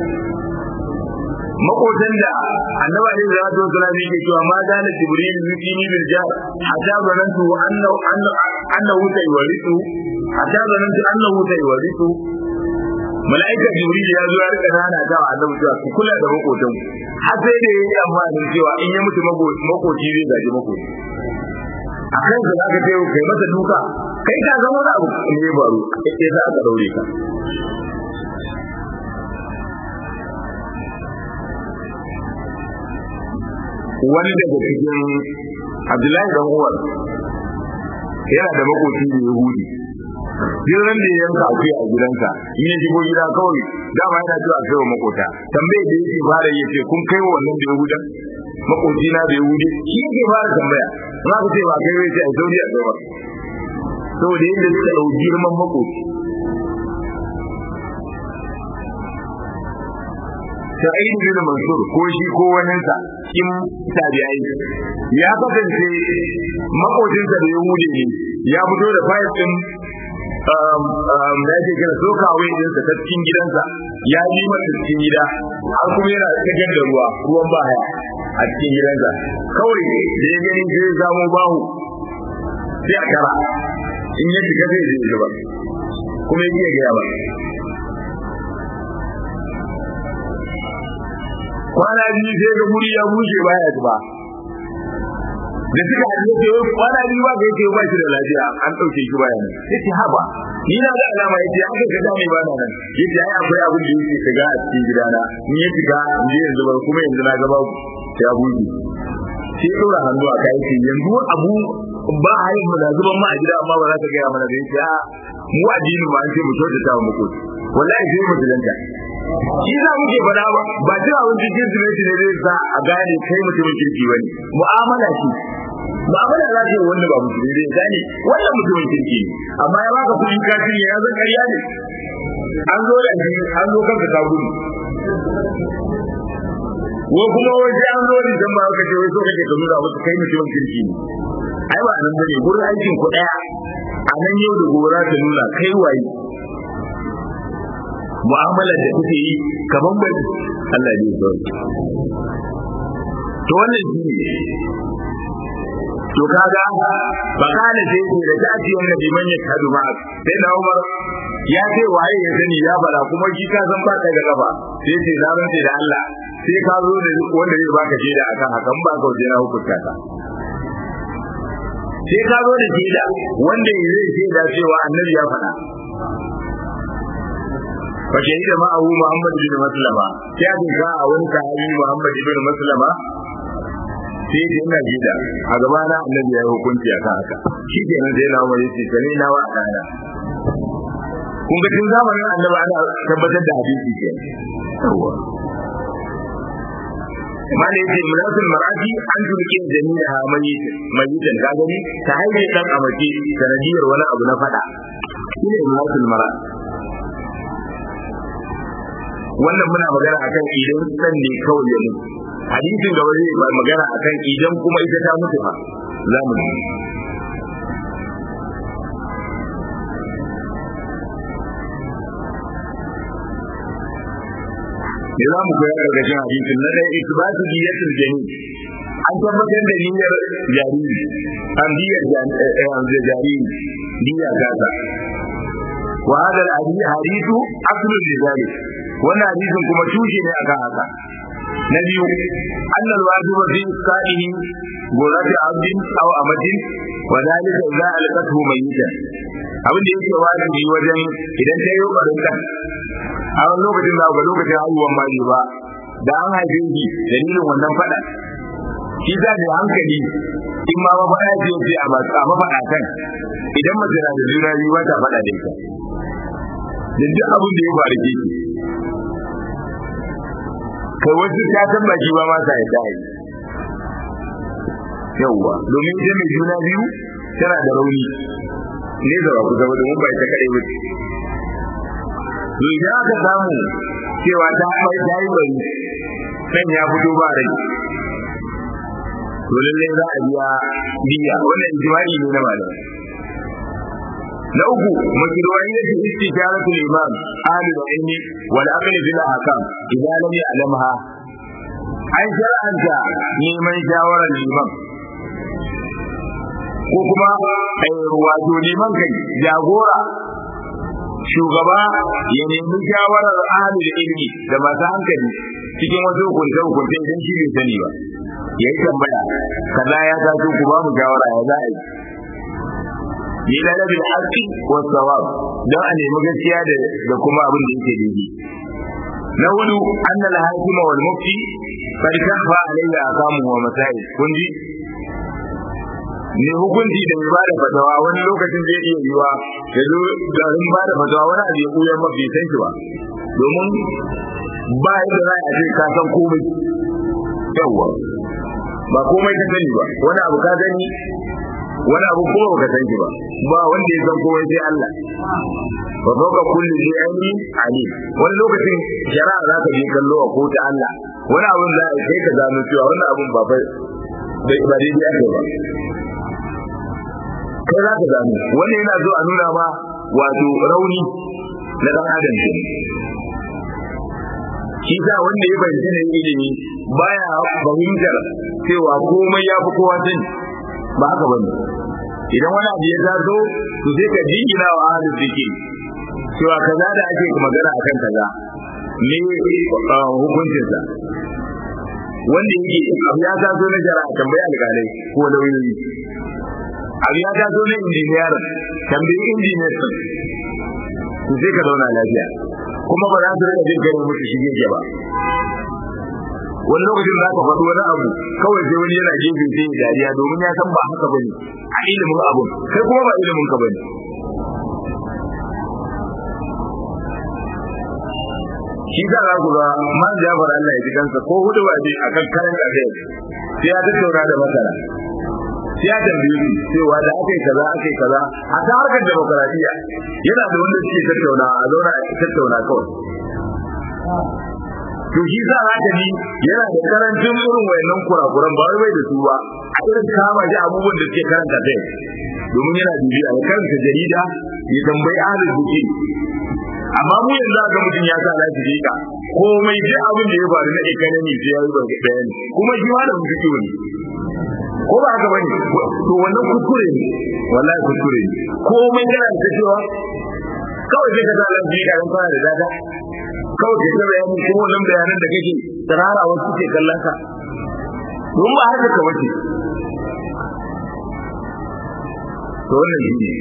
makotan da annaba ne da zato suna ne ke cewa ma da jibril yutini bil jar hatta zanantu annahu annahu tayawaritu hatta zanantu annahu tayawaritu mala'ika jibril ya zo ya rika nana ga annabi cewa ku kula da makotan har sai da yayi amfani cewa in ya mutu makoci zai gaji makoci a kan ka zaka ce kai masa duka kai ka zama wani abu ne baro sai za ka daure ka wani daga cikin Abdullahi dan Umar yana da makoci da Yahudi jiran da ya yanka akuya a gidansa in ya shigo gida kawai dama yana cewa kai wa makota tambaye da yake fara yace kun kai wa wannan da Yahudan makoci na da Yahudi shi yake fara tambaya za ka ce ba kai wai sai a sauri a kai saboda yadda suka dau girman makoci Sa'id bin Mansur ko shi ko waninsa in tabi'ai ya kasance makocinsa da Yahudi ne ya fito da fayil din da yake kira sokawai din sa ta cikin gidansa ya yi masa cikin gida har kuma yana cikin da ruwa ruwan baya a cikin gidansa kawai da ya gani zai zamo bahu sai a kara in ya shiga zai zai zuba kuma ya gaya ba kwana biyu sai ga guri ya bushe baya zuba da suka haɗu ce wai kwana biyu ba ga yake ba shi da lafiya an ɗauke shi baya nan yace haba ni na ga alama yace aka ga dame ba nan yace ai akwai abin da yake shiga a cikin gidana ni ya shiga in je yanzu ba kuma yanzu na ga babu ya buɗe sai ɗora hannu a kai yace yanzu abu ba a yi mu da zuban ma a gida amma ba za ka gaya mana da yace a mu addinin ma an ce mu kyautata wa makoci wallahi sai musulunta shi za muke faɗa ba ba jira wani kirsimeti ne zai sa a gane kai mutumin kirki bane mu'amala ce mu'amala za ta yi wanda ba musulmi zai gane wannan mutumin kirki ne amma ya baka kuɗin kashi ne ya zan ƙarya ne an zo da ni an zo kanka ka gudu wa kuma wai sai an zo da ba ka ce wai so kake ka nuna musu kai mutumin kirki ne ai ba nan bane gurin aikin ku daya a nan yau da gobe ta nuna kai waye mu'amalar da kuke yi kaman bai Allah ne ya to wannan shi ne to kaga ba kana sai ce da tafi wannan liman ya kadu ma sai da Umar ya ce waye ya sani ya bala kuma shi ka san ba ka da gaba sai ce na rantsa da Allah sai ka zo da wanda zai baka shaida akan hakan ba ka wajen hukunta ka sai ka zo da shaida wanda zai shaida cewa annabi ya faɗa fa shahida ma'ahu Muhammad bin Maslama sai aka ga a wani sahabi Muhammad bin Maslama sai da ina gida a gaba na annabi ya yi hukunci a kan haka shi ke nan sai na umar yace sani na wa dana kun ga tun zamanin annabi ana tabbatar da hadisi ke yawa mala yace mulatul mar'ati an turke jami'a mai mayitan ka gani ta haife dan amace sanadiyar wani abu na fada shine mulatul mar'ati wannan muna magana akan idan san ne kawai ya mutu hadisin gaba zai ba magana akan idan kuma ita ta mutu fa za mu yi me za mu koya gargashin hadisin na ɗaya isbatu diyatul jami an tabbatar da niyyar jariri an diyar jariri diya gasa wa hada al-hadithu aslun li dhalik wannan hadisin kuma tushe ne akan haka na biyu annal wajiba fi sa'ihi gurati abdin aw amadin wa dalika idza alqathu mayyitan abin da yake wajibi wajen idan ta yi barin kan a wani lokacin da ga lokacin haihuwan ma ne ba da an haife shi dalilin wannan fada shi za da hankali in ma ba fada ce ce a masu amma fada kan idan mace na da juna biyu ba ta fada da ita da duk abin da ya faru ke kai wasu ta san baki ba ma sa yadda yi yawwa domin ita mai juna biyu tana da rauni ne da ku zama domin ba ita kadai bace to idan aka samu cewa ta haifar ta yi bari kan ya fito ba rai to lallai za a biya biya wannan jima'i ne na malamai na uku makirwaniyyar istijaratul imam ahlul ilmi wal aqli bil ahkam idan lam ya'lamha an shar'anta neman shawarar liman ko kuma wato liman kai jagora shugaba ya nemi shawarar ahlul ilmi da masu hankali cikin wasu hukunce hukunce idan shi bai sani ba ya yi tambaya kaza ya taso ku ba mu shawara ya za a yi ni da nabi haqqi wa sawab dan a nemi gaskiya da da kuma abin da yake daidai na hudu anna al hakima wal mufti qad kafa alayya aqamu wa masail kun ji ne hukunci da mai bada fatawa wani lokacin zai iya yiwa ya zo garin bada fatawa wani abu ya koyar mafi san shi ba domin ba yadda za a ce ka san komai yawwa ba komai ka sani ba wani abu ka sani wani abu kuma baka san shi ba ba wanda ya san komai sai Allah wa fawqa kulli shay'in alim wani lokacin shari'a za ka je kallo a kota Allah wani abun za a kai ka gano cewa wannan abun ba fa bai ba daidai ake ba kai za ka gano wani yana zo a nuna ma wato rauni na dan adam ke shi sa wanda ya bayyana ne ilimi baya fahimtar cewa komai ya fi kowa sani ba haka bane idan wani abu ya taso to sai ka jingina wa ahlul zikri cewa kaza da ake magana akan kaza me hukuncin sa wanda yake abu ya taso na jara tambayi alƙalai ko lauyoyi abu ya taso na injiniyar tambayi injiniyar to sai ka zauna lafiya kuma ba za su rika jin kai musu shige ke ba wani lokacin za ka faɗi wani abu kawai sai wani yana gefe sai ya dariya domin ya san ba haka bane a ilimin abun kai kuma ba ilimin ka bane shi za a ku ga man jafar Allah ya ji kansa ko hudu ba je akan karan da kai sai ya tattauna da masara sai ya tambaye su cewa da aka yi kaza aka yi kaza a ta harkar demokaradiyya yana da wanda suke tattauna a zauna a tattauna kawai to shi za a ta ji yana da karancin irin wayannan kurakuran ba wai bai da su ba a irin kama shi abubuwan da suke karanta kai domin yana bibiya ya karanta jarida ya tambayi ahlul buki amma mu yanzu ga mutum ya sa lafi ka komai duk abin da ya faru na economy sai ya yi barka bayani kuma shi ma da mutum ne ko ba haka bane to wannan kuskure ne wallahi kuskure ne komai yana da cewa kawai sai ka sa lafi ka ran fara da dada kawai ka ga bayani kuma wannan bayanan da kake tsarara wasu ke kallon ka don ba haka ka wace to wannan shi ne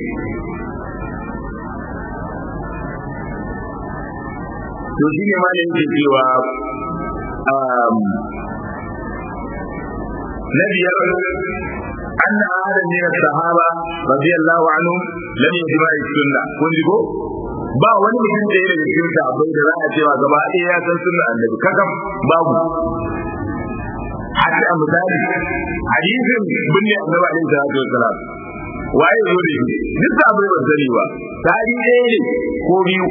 to shi ne malin ke cewa na biyar أن أحد من الصحابة رضي الله عنهم لم يجمع السنة kun ji ko ba wani mutum da ya daga cikin sahabbai da za a cewa gaba ɗaya ya san sunna annabi kakam babu hatta a misali hadisin binne annabi alaihi salatu wassalam waye zo da shi duk sahabbai ba sani ba tari ɗaya ne ko biyu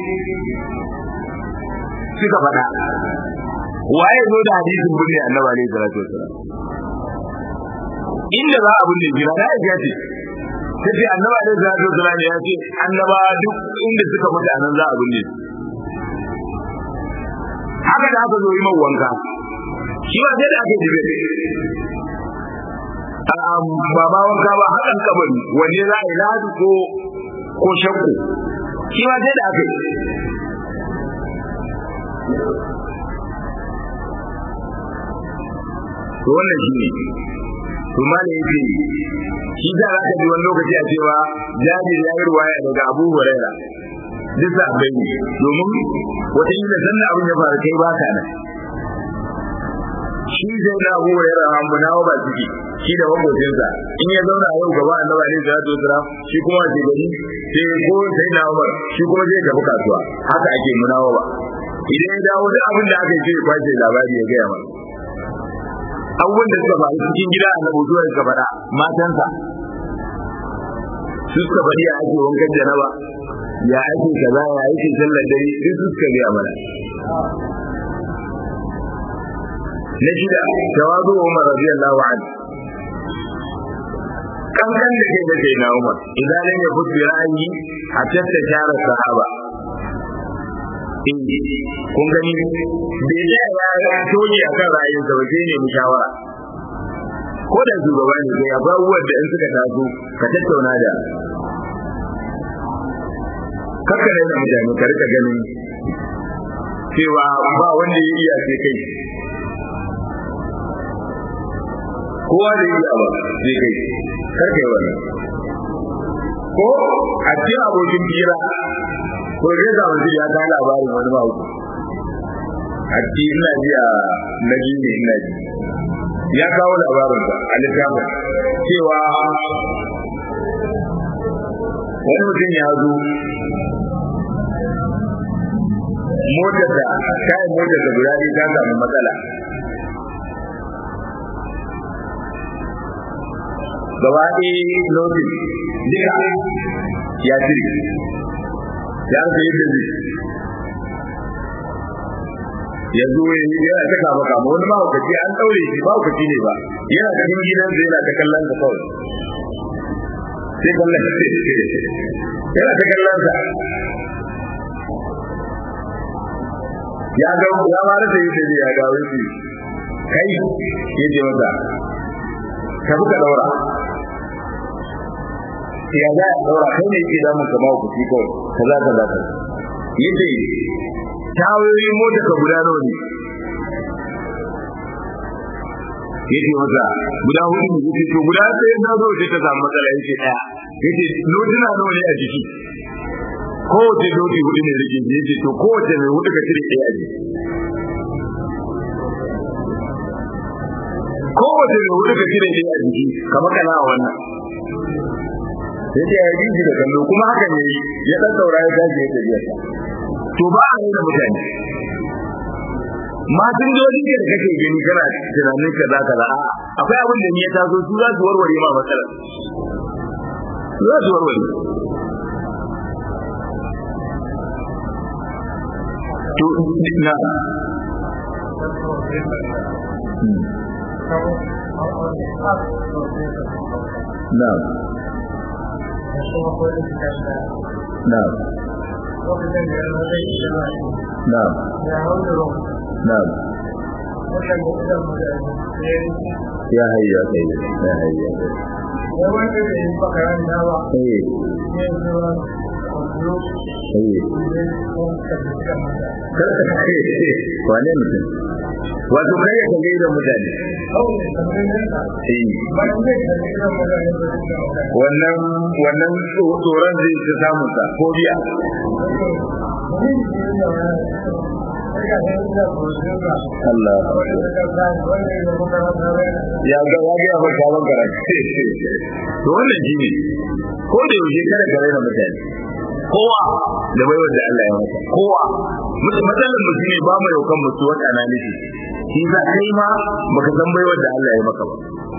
suka faɗa waye zo da hadisin binne annabi alaihi salatu wassalam inda za a binne jira na aisha ce tace annabi alaihi salatu wassalam ya ce annaba duk inda suka mutu anan za a binne haka da aka zo yi man wanka shi ba sai da aka jibe ba ba wanka ba hakan kabari wanne za a yi ladu ko ko shakku shi ba sai da aka yi to wannan shi ne to ma ne yake shi da za ka ji wani lokaci a cewa jabir ya yi ruwaya daga abu huraira duk sa bai ne domin wata yi da sannan abin ya faru kai baka nan shi zai na abu huraira an bu nawa ba ciki shi da makocinsa in ya zauna yau gaba annabi alaihi salatu wasalam shi kuma wace gari sai ko sai na umar shi kuma zai tafi kasuwa haka ake munawa ba idan ya dawo duk abin da aka yi sai ya kwace labari ya gaya mana abubuwan da suka faru cikin gida a nabu zuwa suka faɗa matansa su suka faɗi a ake wankan janaba ya ake kaza ya ake sallar dare duk su suka gaya mana na shida tawazu umar radiyallahu anhu kankan da kai da kai na umar idan lam yakut bi ra'yi hatta tashara sahaba kun gani bai da ya toje akan ra'ayinsa ba sai ne mu shawara ko da shugaba ne sai abubuwan da in suka taso ka tattauna da kakka da mutane ka rika ganin cewa ba wanda ya iya sai kai kowa da iya ba sai kai karka yi wannan ko a cikin abokin fira ko zai zama shi ya ta labarin wani ba a cikin ina ji a naji ne ina ji ya kawo labarinsa a littafin cewa wani mutum ya zo motar da kayan motar da guda ɗaya ta samu matsala gaba ɗaya lotin duka ya cire ya rasa yadda zai ya zo ya yi yana ta kama kama wani mahaukaci an ɗaure shi mahaukaci ne ba yana cikin gidansa yana ta kallon sa kawai sai kallon sa yana ta kallon sa ya ga ya ma rasa yadda zai ya ga wani kai ya ce masa ka fi ka ɗaura ya za a ɗaura kai ne ke damun ka mahaukaci kawai kaza kaza kaza yace tawoyi mota ka guda nawa ne yace masa guda hudu ne yace to guda sai na zo sai ta samu matsala yace daya yace lodina nawa ne a jiki kowace lodi hudu ne rike yace to kowace mai hudu ka cire ɗaya a jiki kowace mai hudu ka cire ɗaya a jiki kamar kana a wannan sai ya yi shi da kallo kuma haka ne ya dan saura ya tashi ya tafiya to ba a da mutane matan jodi ne da kake gani kana tunanin kaza kaza a akwai abin da ni ya taso su za su warware ma matsalar za su warware to na na'am na'am na'am na'am ya hayya kai ya hayya kai wane mutum wato kai ya kalle da mutane wannan wannan tsoron zai ta samun sa ko biya Allah ya ga ya ga ba ka ban karatu to wannan shine ko da yaushe kada ka raina mutane kowa da baiwar da Allah ya masa kowa matsalar mu shine ba mu yaukan mutu wata analysis shi za kai ma baka san baiwar da Allah ya maka ba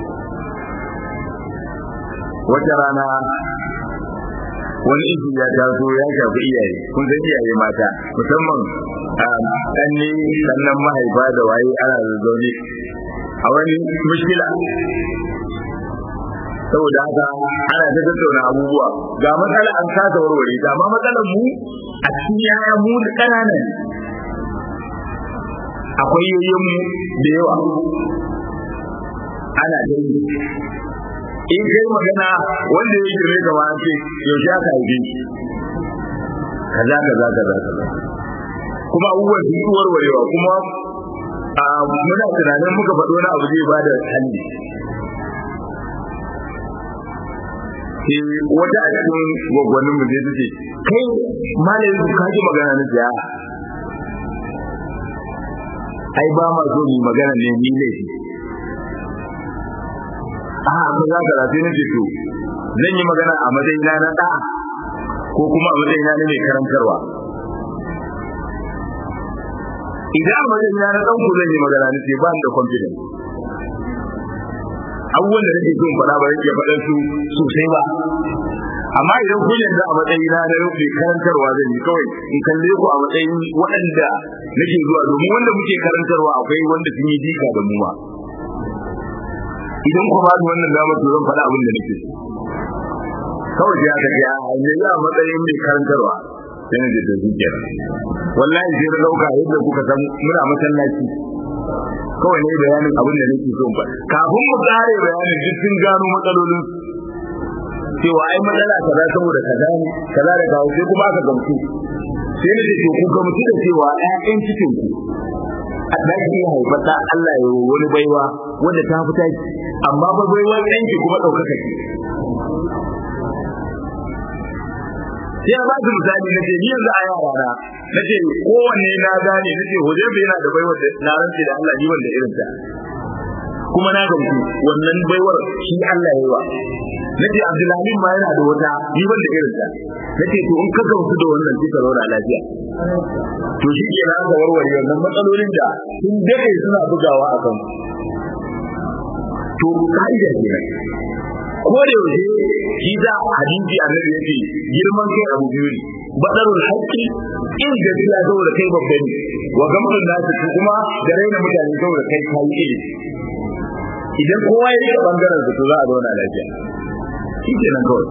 wata rana wani izu ya taso ya shafi iyaye kun san iyaye mata musamman ɗan ne sannan mahaifa da waye ana zaune a wani mushkila saboda haka ana ta tattauna abubuwa ga matsala an kasa warware ta amma matsalar mu a cikin yaya mu da ƙananan akwai yoyin mu da yawa ana ta yi in kai magana wanda ya girme ka ma ce yaushe aka haife shi kaza kaza kaza kaza kuma abubuwan sun yi warwarewa kuma muna tunanin muka faɗo na abu zai bada hannu ke wata a cikin gwaggwanin mu zai ce kai malayin ka ji magana na siya ai ba ma so mu magana ne ni ne a ko za ka rafi nake to zan yi magana a matsayina na da ko kuma a matsayina na mai karantarwa idan a matsayina na ɗan ku zan yi magana nake ba ni da confidence abubuwan da nake so in faɗa ba zan iya faɗan su sosai ba amma idan kun yarda a matsayina na rufe karantarwa zan yi kawai in kalle ku a matsayin waɗanda nake zuwa domin wanda muke karantarwa akwai wanda sun yi jika da mu ma idan ku ba ni wannan damar to zan faɗa abin da nake so kawai sai aka ce a yanzu a matsayin mai karantarwa sai na da zuciya wallahi sai na ɗauka yadda kuka san muna masallaci kawai ne bayanin abin da nake so ba kafin mu tsare bayanin duk sun gano matsalolin cewa ai matsala kaza saboda kaza ne kaza da kawo sai kuma aka gamsu sai na ce ku gamsu da cewa ƴaƴan cikin ku a ɗaki ya haifar da Allah ya wani baiwa wanda ta fita ki amma ba baiwar ɗanki kuma ɗaukaka ki sai ba su misali na ce ni yanzu a yara na na ce kowanne na gane na ce hoje bai yana da baiwar da na rance da Allah ni wanda irin ta kuma na gamsu wannan baiwar shi Allah ya yi wa na ce Abdulhalim ma yana da wata ni wanda irin ta na ce to in ka gamsu da wannan sai ka zauna lafiya to shi ke na aka warware wannan matsalolin da sun dade suna bugawa a kan to ka'ida kenan ko da yaushe shi da hadisi annabi yace girman kai abu biyu ne badarul haqqi in gaskiya saboda kai babba ne wa gamsun nasu kuma da raina mutane saboda kai kai ilimi idan kowa ya yi bangaren su to za a zauna lafiya shi kenan kawai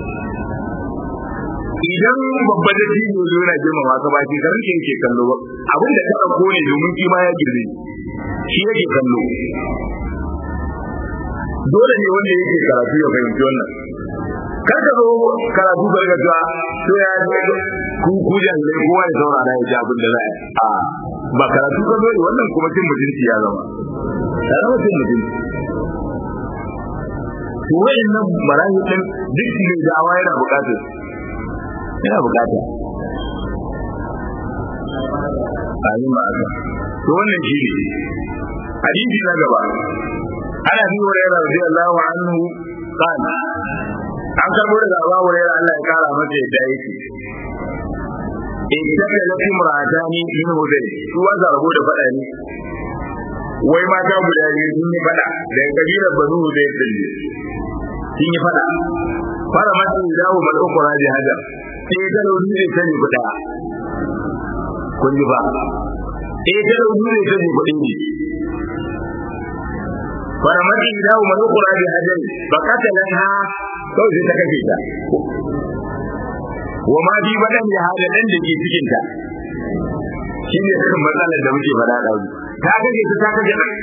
idan babba da shi ne zo yana girmama ka ba shi garin ke yake kallo ba abin da ka ɗauko ne domin shi ma ya girme shi yake kallo dole ne wanda yake karatu ya fahimci wannan kar ka zo karatu ka riga cewa to ya ku ku jahilai kowa ya saurara ya ji abin da za a ba karatu ka zo wannan kuma cin mutunci ya zama ya zama cin mutunci to wayannan marahi din duk ne da awa yana bukatar yana bukata amin ba aka to wannan shi ne hadisi na gaba ana bi hurairah radiyallahu anhu qala an karbo daga Abu Hurairah Allah ya kara masa yadda yake idan da lafi muradani min hudai su wanda rabo da fada ne wai mata guda biyu sun yi fada da kabilar banu hudai din sun yi fada fara mata dawo mal ukura da hada sai ta rauni ne sani guda kun ji ba eh ta da ne ta ji kudin ne faramati idahu man qura bi hajar fa qatalanha kawai sai ta kashe ta wa ma bi badan ya hada dan da ke cikin ta shine kan matsalar da muke faɗa da ta kashe ta ta kashe ta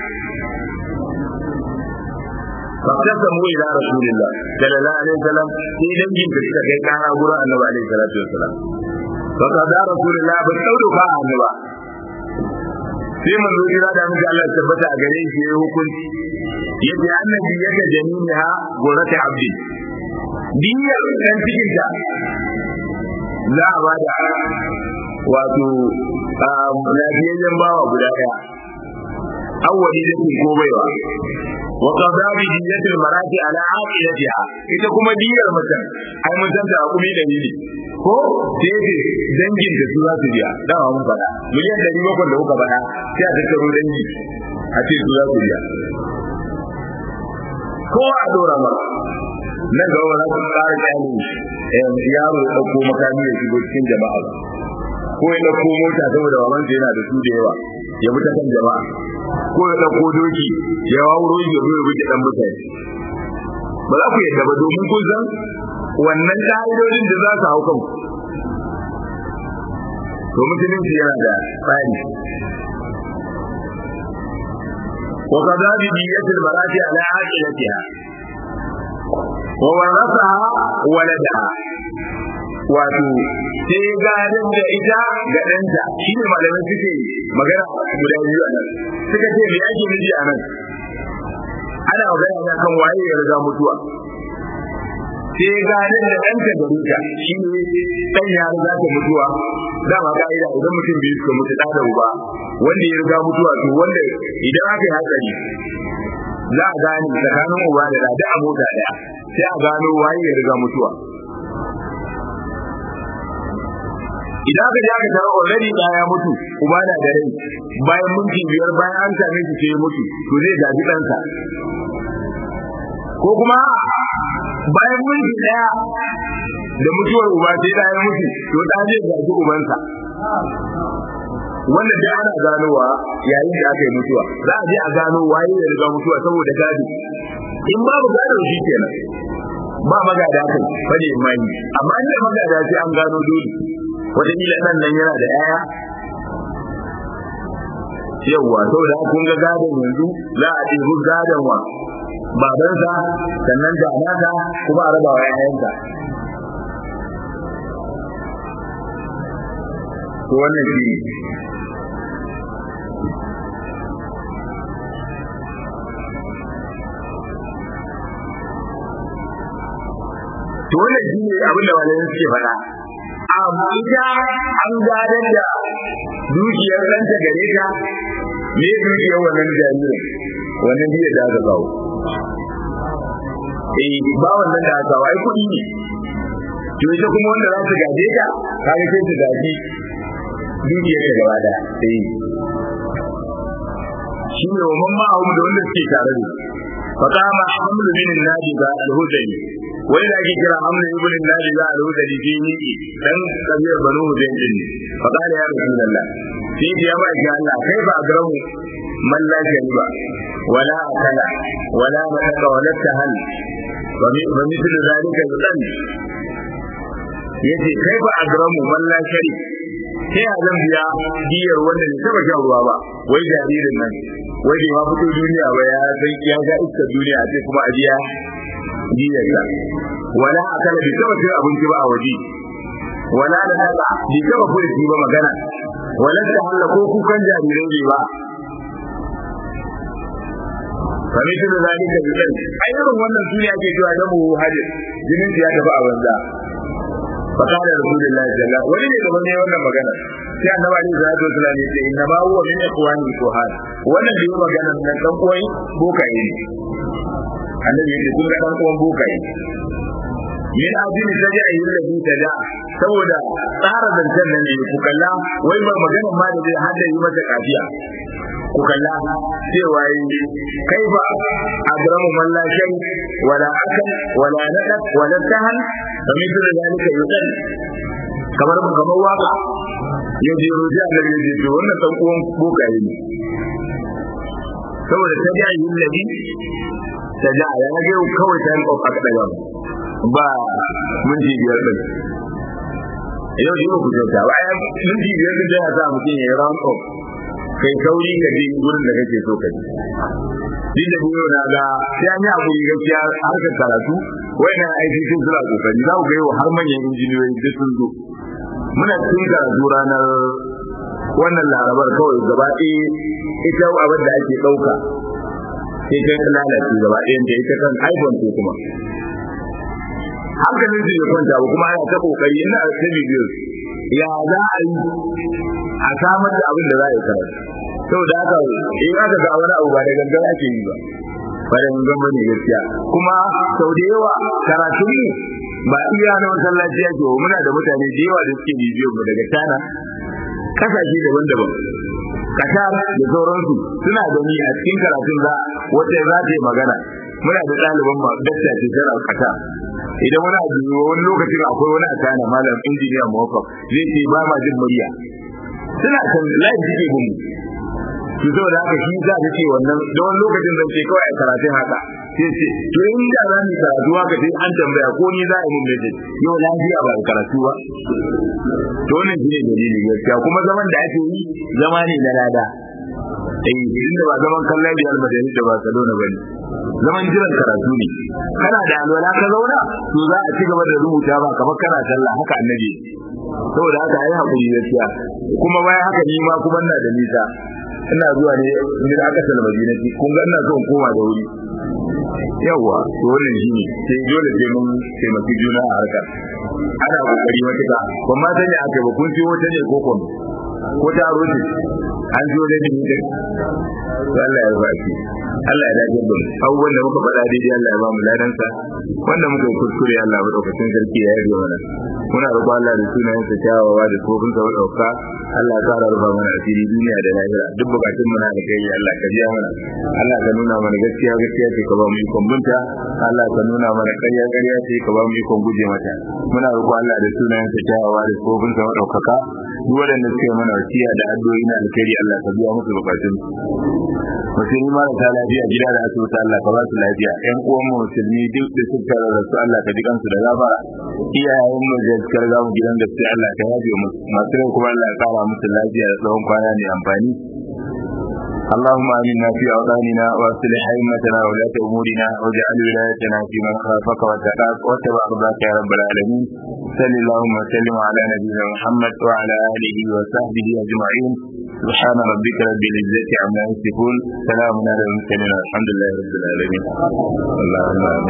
فاقتسموا الى رسول الله صلى الله عليه وسلم في دنجin da suka kai kara gurin annabi alaihi salatu wasalam فقضى رسول الله بالقول فاعل النبي sai manzo jira da muke Allah ya tabbata a gare shi ya hukunci yace annabi yake jaminiha gurata abdi diyar dan cikin ta za a ba da wato lafiyayyen bawa guda daya awwali da ko baiwa wa qada bi diyatil marati ala aqilatiha ita kuma diyar mutum ai mutum da hukumi da ne ko sai ce dangin da su za su biya dama mun faɗa miliyan ɗari bakwai da kuka faɗa sai a tattaro dangi a ce su za su biya ko a dora ma nan ga wani su tsara kyalin yaro ya ɗauko makami ya shigo cikin jama'a ko ya ɗauko mota saboda wamansa yana da su da yawa ya bi ta kan jama'a ko ya ɗauko doki ya wauro ya zo ya buge ɗan mutane ba za ku yadda ba domin kun san wannan ƙa'idodin da za su hau kanku to musulunci yana da tsari wa qada bi diyatil barati ala aqilatiha wa warasaha waladaha wato sai gadon da ita ga ɗanta shi ne malamai suke magana guda biyu a nan suka ce me ake nufi a nan ana magana ne kan waye ya riga mutuwa sai gadon da ɗanta da rita shi ne ɗan ya riga ta mutuwa dama ka'ida idan mutum biyu suka mutu ɗa da uba wanda ya riga mutuwa to wanda idan aka yi hatsari za a gane tsakanin uba da ɗa a mota ɗaya sai a gano waye ya riga mutuwa idan aka ji aka tara already da ya mutu uba na da rai bayan minti biyar bayan an same shi sai mutu to zai gaji ɗansa ko kuma bayan minti ɗaya da mutuwar uba sai da ya mutu to da zai gaji ubansa wanda da ana ganowa yayin da aka yi mutuwa za a je a gano waye ya riga mutuwa saboda gado in babu gado shi kenan ba magada kai bane imani amma inda magada sai an gano dole wataƙila ɗan nan yana da ‘ya'ya yawwa saboda kun ga gadon yanzu za a ɗebi gadon wa babansa sannan da nasa kuma a raba wa ‘ya'yansa to wannan shi ne to wannan shi ne abin da malamai suke faɗa amma ita an gadar da dukiyar ɗanta gare ta me dukiyar wannan jaririn wannan biyar da aka kawo eh ba wannan da aka kawo ai kuɗi ne to ita kuma wanda za su gaje ta kaga sai su gaji dukiyar ta gaba da eh shi ne wa mamma a da wanda suke tare da فقام حمل من النادي الهذلي wani da ake kira hamla ibn nadi za a rubuta da fi miki dan kabiyar banu hudayr din fa qala ya rasulullah fi ya ba ga Allah kai ba agramu man la shariba wala akala wala mataka wala tahal wa mithlu zalika yudan yace kai ba agramu man la shari sai a zan biya diyar wanda ne taba shan ruwa ba wai jaririn nan wai bai ma fito duniya ba ya san ya ga iskar duniya sai kuma a biya diyarsa wala akala bi taba cin abinci ba a waje wala da nada bi taba furci ba magana wala da halla ko kukan jarirai bai ba kame shi da zalika bidan ai irin wannan sune ake cewa da mu hadis jinin ya tafi a banza fa kana rasulullahi sallallahu alaihi wani ne gaban ne wannan magana sai annabi alaihi salatu wasallam ya ce inna ma huwa min ikhwani kuhan wannan da yi magana nan dan koyi bokaye ne annabi yake kun ga dan uwan bokaye min ajini taja ayi ladhi taja saboda tsara zancen nan ne ku kalla wai ba magana ma da zai hada yi mata kafiya ku kalla cewa yi kai ba adramu man la shay wala akal wala nadat wala tahan fa mithlu zalika yuqal kamar kamar waka ya je roji a gare ya ce wannan dan uwan bokaye ne saboda ta ji ayyun nabi ta ji a yana ga kawai ta yi ƙofa kaɗa ba ba minti biyar ɗin yau ji ba ku kyauta ba ya minti biyar ɗin ya sa mutum ya yi round up kai sauri ka je gurin da kake so ka je duk da biyo na ga sai an yi hakuri gaskiya harkar karatu wayannan aiki sun suna kokari za ku ga yau har manyan injiniyoyi duk sun zo muna cikin karatu ranar wannan larabar kawai gaba ɗaya ita abin da ake ɗauka sai ta lalace gaba ɗayan da ita kan iphone ko kuma hankalin su ya kwanta ba kuma ana ta kokari ina ta bidiyo ya za a yi a samar da abin da za a yi karatu saboda haka in aka ga wani abu ba da gangan ake yi ba ba da gangan ba ne gaskiya kuma sau da yawa karatun mu ba iya na masallaci ake wa muna da mutane da yawa da suke bibiyon mu daga China kasashe daban-daban Qatar da sauransu suna gani a cikin karatun za wata za ta yi magana muna da ɗaliban ma dakta ce tana Qatar idan wani abu wani lokacin akwai wani a China malam injiniya muwaffaq zai ce ba ma jin murya suna kan live suke bin to saboda haka shi za ta ce wannan da wani lokacin zan ce kawai a karatun haka sai ce to in da za mu karatu haka sai an tambaya ko ni za a yi mun message yau lafiya ba karatu ba to wannan shi ne dalili gaskiya kuma zaman da ake yi zama ne na lada eh inda ba zaman kallon Real Madrid da Barcelona bane zaman jiran karatu ne kana da alwala ka zauna to za a ci gaba da rubuta ba kamar kana sallah haka annabi saboda haka ai hakuri gaskiya kuma bayan haka ni ma kuma ina da nisa ina zuwa ne ni da aka salma madinati kun ga ina so in koma da wuri yawa to wannan shine sai dole sai mun taimaki juna a harkar ana kokari matuka ban ma sani aka ba kun ciwo ta ne ko ko ko ta roce an zo da ni da Allah ya baki Allah ya dace da abubuwan da muka faɗa daidai Allah ya ba mu ladansa wanda muka yi kuskure Allah ya madaukakin sarki ya yi mana muna roƙon Allah da sunayen sa kyawawa da kofin sa madauka Allah ya kara rufa mana asiri duniya da lahira duk bukatun mu na da kai Allah ka biya mana Allah ka nuna mana gaskiya gaskiya ce ka ba mu ikon bunta Allah ka nuna mana ƙarya ƙarya ce ka ba mu ikon guje mata muna roƙon Allah da sunayen sa kyawawa da kofin sa madaukaka duk waɗanda suke mana wasiya da addu'o'i na alkhairi Allah ka biya musu bukatun musulmi marasa lafiya gida da asibiti Allah ka ba su lafiya ƴan uwan mu musulmi duk da suka rarrasu Allah ka ji kansu da gafara iyayen mu da suka riga mu gidan gaskiya Allah ka yafe mu masu rai kuma Allah ya kara musu lafiya da tsawon kwana mai amfani اللهم آمنا في أوطاننا وأصلح أئمتنا وولاة أمورنا واجعل ولايتنا في من خافك واتقاك واتبع رضاك يا رب العالمين صل اللهم وسلم على نبينا محمد وعلى آله وصحبه أجمعين سبحان ربك رب العزة عما يصفون سلام على المرسلين والحمد لله رب العالمين اللهم